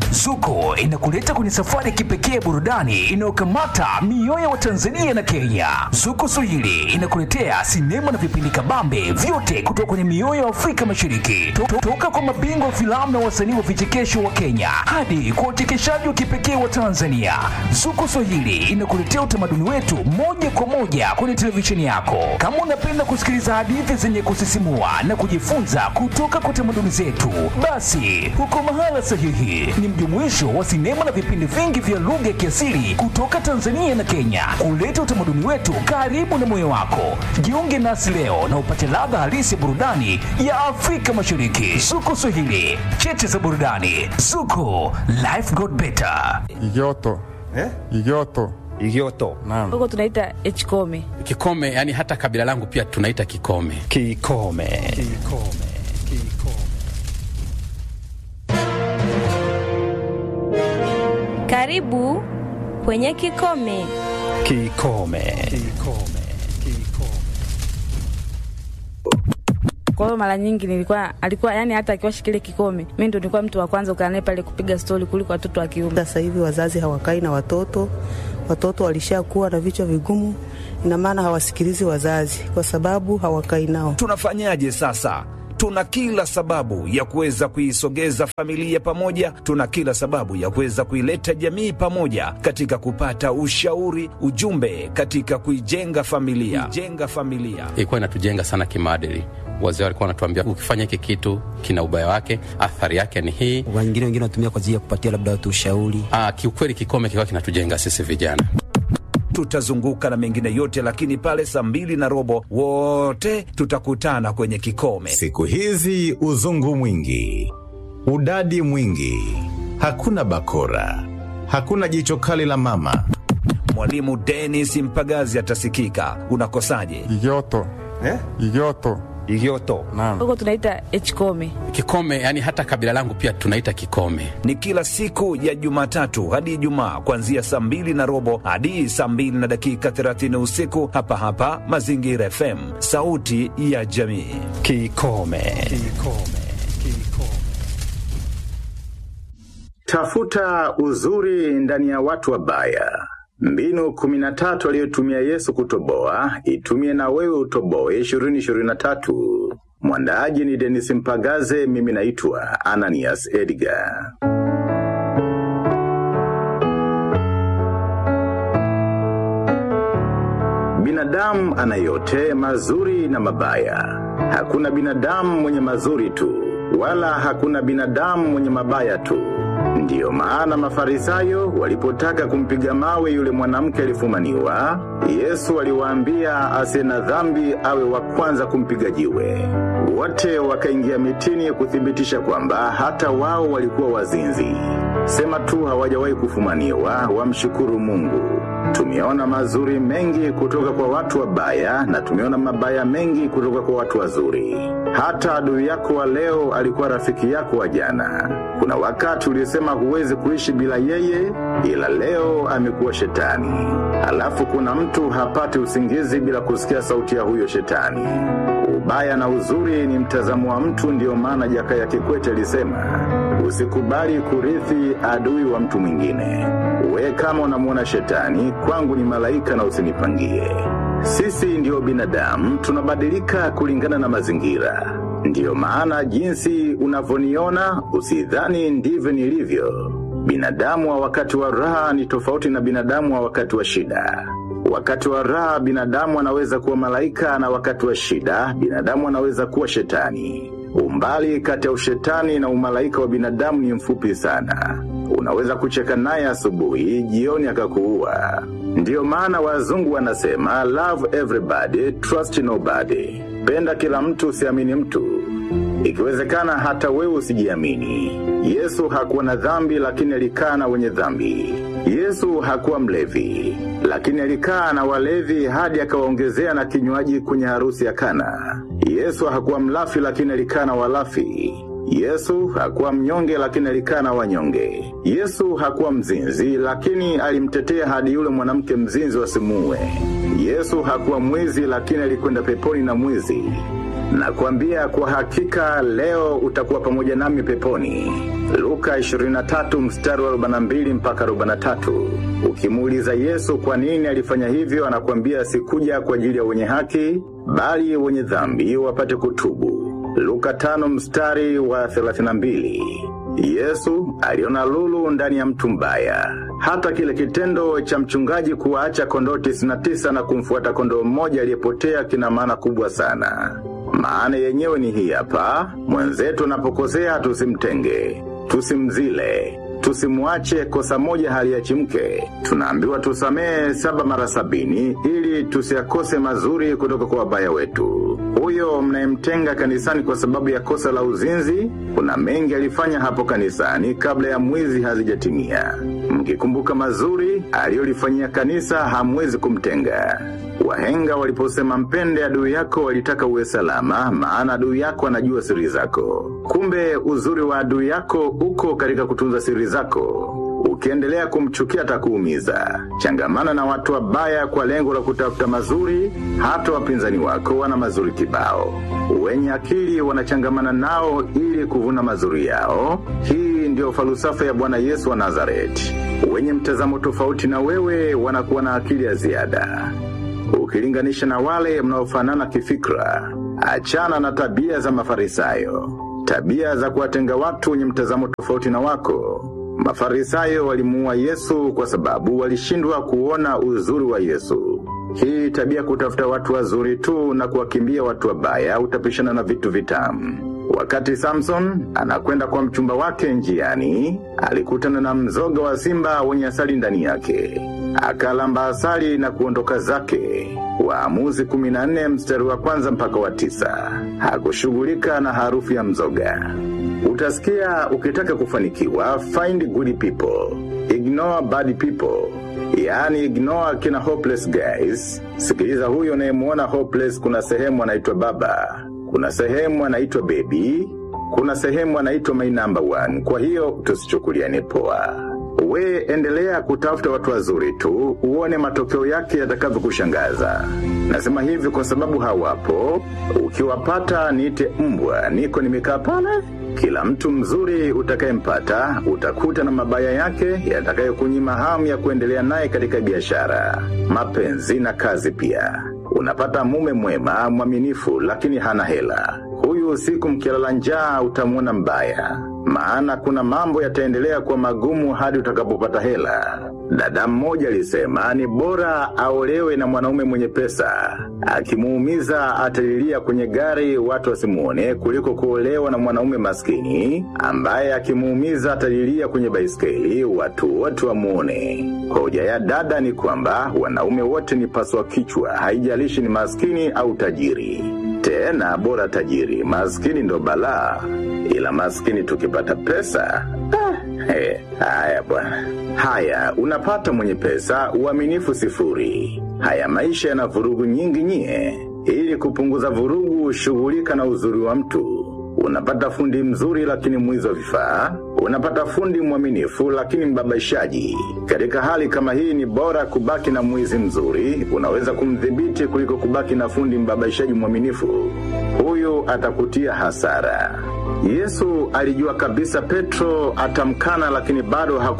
Zuko inakuleta kwenye safari ya kipekee ya burudani inayokamata mioyo wa Tanzania na Kenya. Zuko Swahili inakuletea sinema na vipindi kabambe vyote kutoka kwenye mioyo ya Afrika Mashariki, To- to- toka kwa mabingwa wa filamu na wasanii wa vichekesho wa Kenya hadi kwa uchekeshaji wa kipekee wa Tanzania. Zuko Swahili inakuletea utamaduni wetu moja kwa moja kwenye televisheni yako. Kama unapenda kusikiliza hadithi zenye kusisimua na kujifunza kutoka kwa tamaduni zetu, basi huko mahala sahihi. Ni mjumuisho wa sinema na vipindi vingi vya lugha ya kiasili kutoka Tanzania na Kenya, kuleta utamaduni wetu karibu na moyo wako. Jiunge nasi leo na upate ladha halisi ya burudani ya Afrika Mashariki. Zuko Swahili, cheche za burudani. Zuko, life got better. Igoto. Eh? Igoto. Igioto. Naam. huko tunaita hkome Kikome, yani hata kabila langu pia tunaita Kikome. Kikome. Karibu kwenye Kikome. Kikome. kwa hiyo mara nyingi nilikuwa alikuwa yani hata akiwashi kile kikome mi ndo nilikuwa mtu wa kwanza ukaa naye pale kupiga stori kuliko watoto wa kiume Sasa hivi wazazi hawakai na watoto, watoto walishakuwa na vichwa vigumu, ina maana hawasikilizi wazazi kwa sababu hawakai nao. Tunafanyaje sasa? Tuna kila sababu ya kuweza kuisogeza familia pamoja, tuna kila sababu ya kuweza kuileta jamii pamoja katika kupata ushauri, ujumbe katika kuijenga familia, kuijenga familia. Ilikuwa inatujenga sana kimaadili. Wazee walikuwa wanatuambia ukifanya hiki kitu kina ubaya wake, athari yake ni hii. wengine wengine wanatumia kwa ajili ya kupatia labda watu ushauri. Ah, kiukweli Kikome kilikuwa kinatujenga sisi vijana. Tutazunguka na mengine yote, lakini pale saa mbili na robo wote tutakutana kwenye kikome. Siku hizi uzungu mwingi, udadi mwingi, hakuna bakora, hakuna jicho kali la mama. Mwalimu Dennis Mpagazi atasikika. Unakosaje? Igoto. Eh? Igoto. Igioto. Naam. huko tunaita hkome Kikome, yani hata kabila langu pia tunaita Kikome. ni kila siku ya Jumatatu hadi Ijumaa kuanzia saa mbili na robo hadi saa mbili na dakika 30 usiku hapa hapa Mazingira FM, sauti ya jamii. Kikome. Tafuta uzuri ndani ya watu wabaya. Mbinu kumi na tatu aliyotumia Yesu kutoboa, itumie na wewe utoboe ishirini ishirini na tatu. Mwandaaji ni Denis Mpagaze, mimi naitwa Ananias Edgar. Binadamu ana yote mazuri na mabaya. Hakuna binadamu mwenye mazuri tu, wala hakuna binadamu mwenye mabaya tu. Ndiyo maana Mafarisayo walipotaka kumpiga mawe yule mwanamke alifumaniwa, Yesu aliwaambia asiye na dhambi awe wa kwanza kumpiga jiwe. Wote wakaingia mitini kuthibitisha kwamba hata wao walikuwa wazinzi. Sema tu hawajawahi kufumaniwa, wamshukuru Mungu. Tumeona mazuri mengi kutoka kwa watu wabaya na tumeona mabaya mengi kutoka kwa watu wazuri. Hata adui yako wa leo alikuwa rafiki yako wa jana. Kuna wakati ulisema huwezi kuishi bila yeye, ila leo amekuwa shetani. Halafu kuna mtu hapati usingizi bila kusikia sauti ya huyo shetani. Ubaya na uzuri ni mtazamo wa mtu, ndiyo maana Jakaya Kikwete alisema usikubali kurithi adui wa mtu mwingine. We kama unamwona shetani, kwangu ni malaika na usinipangie. Sisi ndiyo binadamu, tunabadilika kulingana na mazingira. Ndiyo maana jinsi unavyoniona usidhani ndivyo nilivyo. Binadamu wa wakati wa raha ni tofauti na binadamu wa wakati wa shida. Wakati wa raha binadamu anaweza kuwa malaika na wakati wa shida binadamu anaweza kuwa shetani. Umbali kati ya ushetani na umalaika wa binadamu ni mfupi sana. Unaweza kucheka naye asubuhi, jioni akakuua. Ndiyo maana wazungu wanasema love everybody, trust nobody. Penda kila mtu, usiamini mtu. Ikiwezekana hata wewe usijiamini. Yesu hakuwa na dhambi lakini alikaa na wenye dhambi. Yesu hakuwa mlevi, lakini alikaa na walevi hadi akawaongezea na kinywaji kwenye harusi ya Kana. Yesu hakuwa mlafi lakini alikaa na walafi. Yesu hakuwa mnyonge lakini alikaa na wanyonge. Yesu hakuwa mzinzi lakini alimtetea hadi yule mwanamke mzinzi wasimuue. Yesu hakuwa mwizi lakini alikwenda peponi na mwizi. Nakwambia kwa hakika leo utakuwa pamoja nami peponi. Luka Luka 23 mstari wa 42 mpaka 43. Ukimuuliza Yesu kwa nini alifanya hivyo, anakuambia sikuja kwa ajili ya wenye haki, bali wenye dhambi wapate kutubu. Luka 5 mstari wa 32. Yesu aliona lulu ndani ya mtu mbaya. Hata kile kitendo cha mchungaji kuwaacha kondoo 99 na kumfuata kondoo mmoja aliyepotea kina maana kubwa sana. Maana yenyewe ni hii hapa, mwenzetu anapokosea tusimtenge, tusimzile, tusimwache kosa moja haliachimke. Tunaambiwa tusamehe saba mara sabini ili tusiakose mazuri kutoka kwa wabaya wetu. Huyo mnayemtenga kanisani kwa sababu ya kosa la uzinzi, kuna mengi alifanya hapo kanisani kabla ya mwizi hazijatimia. Mkikumbuka mazuri aliyolifanyia kanisa, hamwezi kumtenga. Wahenga waliposema mpende adui yako walitaka uwe salama, maana adui yako anajua siri zako. Kumbe uzuri wa adui yako uko katika kutunza siri zako. Ukiendelea kumchukia atakuumiza. Changamana na watu wabaya kwa lengo la kutafuta mazuri, hata wapinzani wako wana mazuri kibao. Wenye akili wanachangamana nao ili kuvuna mazuri yao. Hii ndio falsafa ya Bwana Yesu wa Nazareti. Wenye mtazamo tofauti na wewe wanakuwa na akili ya ziada. Ukilinganisha na wale mnaofanana kifikra, achana na tabia za Mafarisayo, tabia za kuwatenga watu wenye mtazamo tofauti na wako. Mafarisayo walimuua Yesu kwa sababu walishindwa kuona uzuri wa Yesu. Hii tabia kutafuta watu wazuri tu na kuwakimbia watu wabaya utapishana na vitu vitamu. Wakati Samson anakwenda kwa mchumba wake njiani, alikutana na mzoga wa simba wenye asali ndani yake. Akalamba asali na kuondoka zake. Waamuzi 14 mstari wa kwanza mpaka wa tisa. Hakushughulika na harufu ya mzoga. Utasikia ukitaka kufanikiwa, find good people, ignore bad people. Yaani ignore kina hopeless guys. Sikiliza huyo unayemuona hopeless, kuna sehemu anaitwa baba, kuna sehemu anaitwa baby, kuna sehemu anaitwa my number one. Kwa hiyo tusichukuliane poa. We endelea kutafuta watu wazuri tu, uone matokeo yake yatakavyokushangaza. Nasema hivi kwa sababu hawapo. Ukiwapata niite mbwa, niko nimekaa pale. Kila mtu mzuri utakayempata utakuta na mabaya yake yatakayokunyima hamu ya kuendelea naye katika biashara, mapenzi na kazi pia. Unapata mume mwema mwaminifu, lakini hana hela. Huyu usiku mkilala njaa utamwona mbaya, maana kuna mambo yataendelea kwa magumu hadi utakapopata hela. Dada mmoja alisema ni bora aolewe na mwanaume mwenye pesa, akimuumiza atalilia kwenye gari watu wasimuone, kuliko kuolewa na mwanaume maskini ambaye akimuumiza atalilia kwenye baiskeli watu wote wamuone. Hoja ya dada ni kwamba wanaume wote ni paswa kichwa, haijalishi ni maskini au tajiri. Tena bora tajiri, maskini ndo balaa, ila maskini tukipata pesa ah, he, haya bwana. Haya, unapata mwenye pesa, uaminifu sifuri. Haya maisha yana vurugu nyingi nyie. Ili kupunguza vurugu, shughulika na uzuri wa mtu. Unapata fundi mzuri lakini mwizi wa vifaa. Unapata fundi mwaminifu lakini mbabaishaji. Katika hali kama hii ni bora kubaki na mwizi mzuri, unaweza kumdhibiti kuliko kubaki na fundi mbabaishaji mwaminifu. Huyu atakutia hasara. Yesu alijua kabisa Petro atamkana lakini bado haku